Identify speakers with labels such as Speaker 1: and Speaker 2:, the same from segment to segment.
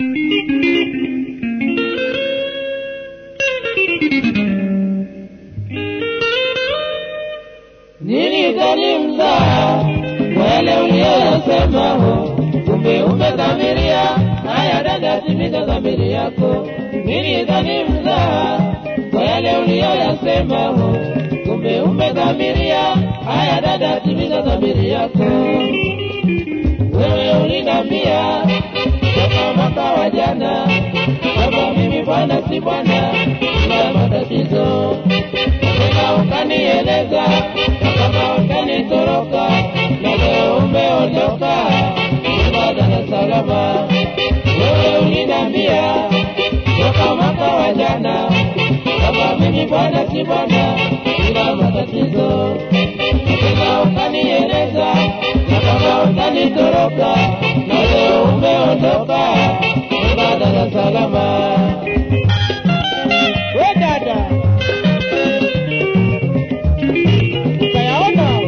Speaker 1: Nilidhani mzaha kwa yale uliyoyasema ho, kumbe umedhamiria. Haya dada, timiza dhamiri yako. Nilidhani mzaha kwa yale uliyoyasema ho, kumbe umedhamiria. Haya dada, timiza dhamiri yako. Wewe ulinambia toka mwaka wa jana kwamba mimi bwana si bwana, ila matatizo tena ukanieleza kama ukanitoroka na leo umeondoka kwenda Dar es Salaam. Wewe ulinambia toka mwaka wa jana kama mimi bwana si bwana, ila matatizo tena ukanieleza na kama ukanitoroka na leo umeondoka kwenda Dar es Salaam. We dada, ukayaona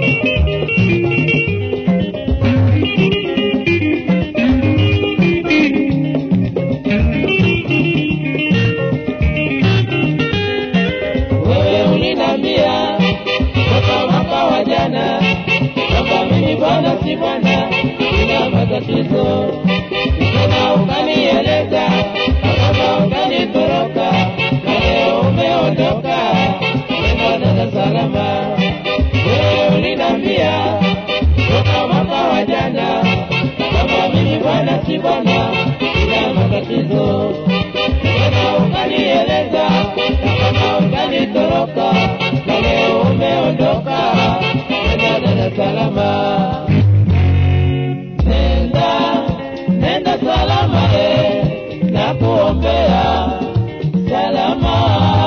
Speaker 1: wewe ulinambia toka mwaka wa jana kwamba mimi bwana si bwana, ina matatizo tena ukanieleza kama ukanitoroka na leo umeondoka kwenda Dar es Salaam. Wewe ulinambia toka mwaka wa jana kwamba mimi bwana si bwana, ina matatizo tena ukanieleza kama ukanitoroka na leo umeondoka kwenda Dar es Salaam. Nenda, nenda salama eh, na kuombea salama.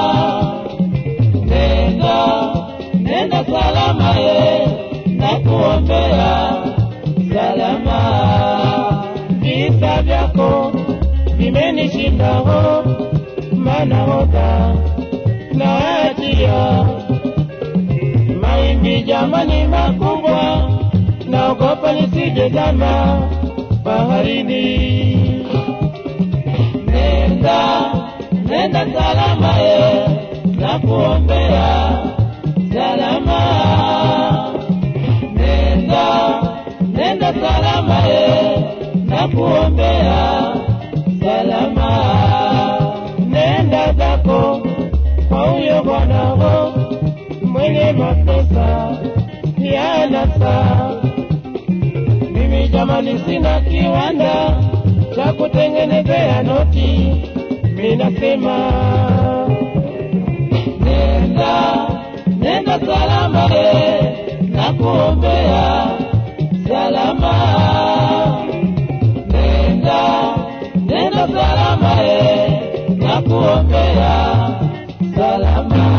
Speaker 1: Nenda, nenda salama eh, na kuombea salama. Visa vyako vimenishinda ho, maana hoga na ajia mawimbi jamani makubwa, naogopa nisije zama baharini. Nenda, nenda salama e, na kuombea salama. Nenda, nenda salama e, na kuombea salama. Nenda zako kwa huyo bwana ho mwenye mapesa ya nasa. Mimi jamani, sina kiwanda cha kutengenezea noti, minasema nenda, nenda salama e, na kuombea salama. Nenda, nenda salama e, na kuombea salama.